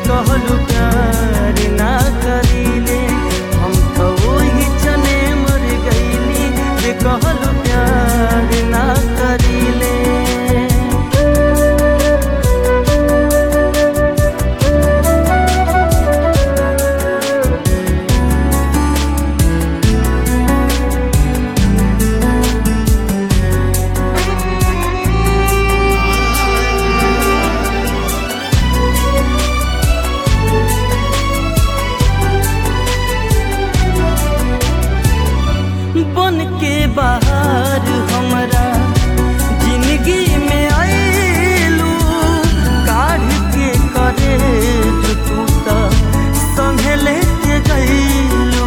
कहलू प्यार ना करीले हम तो वही चने मर गईली जे कहलू प्यार ना करीले बन के बाहर हमरा जिंदगी में आएलू काढ़ के करे तू तो संगे लेके गईलू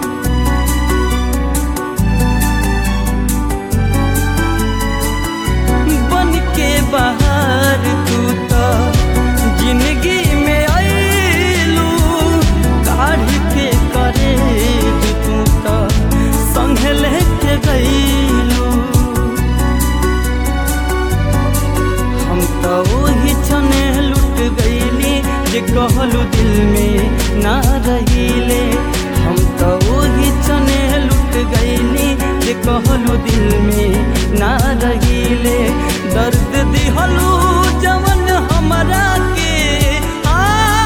बन के बाहर तू तो जिंदगी में आएलू काढ़ के करे तू तो संग लेके गईलू हम तो वही छने लुट गईली जे कहलू दिल में ना रहीले हम तो वही छने लुट गईली जे कहलू दिल में ना रहीले दर्द दिहलू जवन हमरा के आ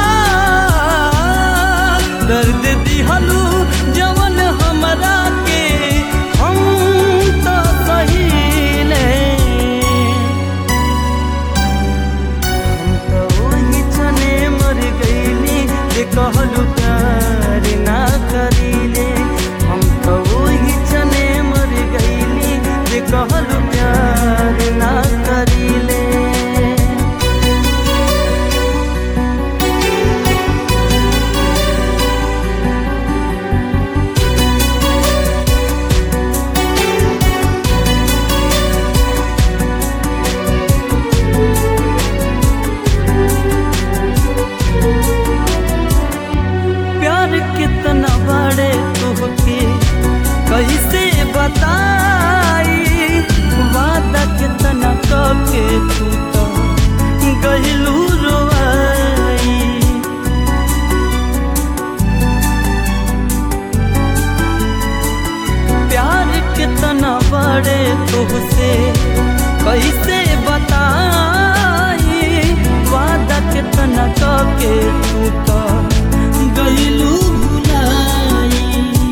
दर्द दिहलू जवन हमरा के हम तो सहीले हम तो वही छने मर गईली जे कहलू प्यार ना करीले हम तो वही छने मर गईली जे कहलू प्यार ना करीले प्यार कितना बड़े तुहके कैसे बताई वादा कितना कके तू तो गहिलू रोआई प्यार कितना बड़े तुहसे कैसे बताई वादा कितना कके तू तो गईलू भुलाई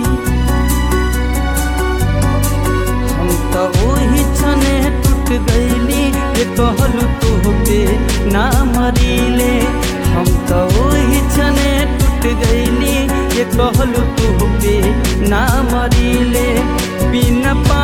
हम तो वही छने टूट गईली जे कहलू तोहके ना मरीले हम तो वही छने टूट गईली जे कहलू तोहके ना मरीले बिना पा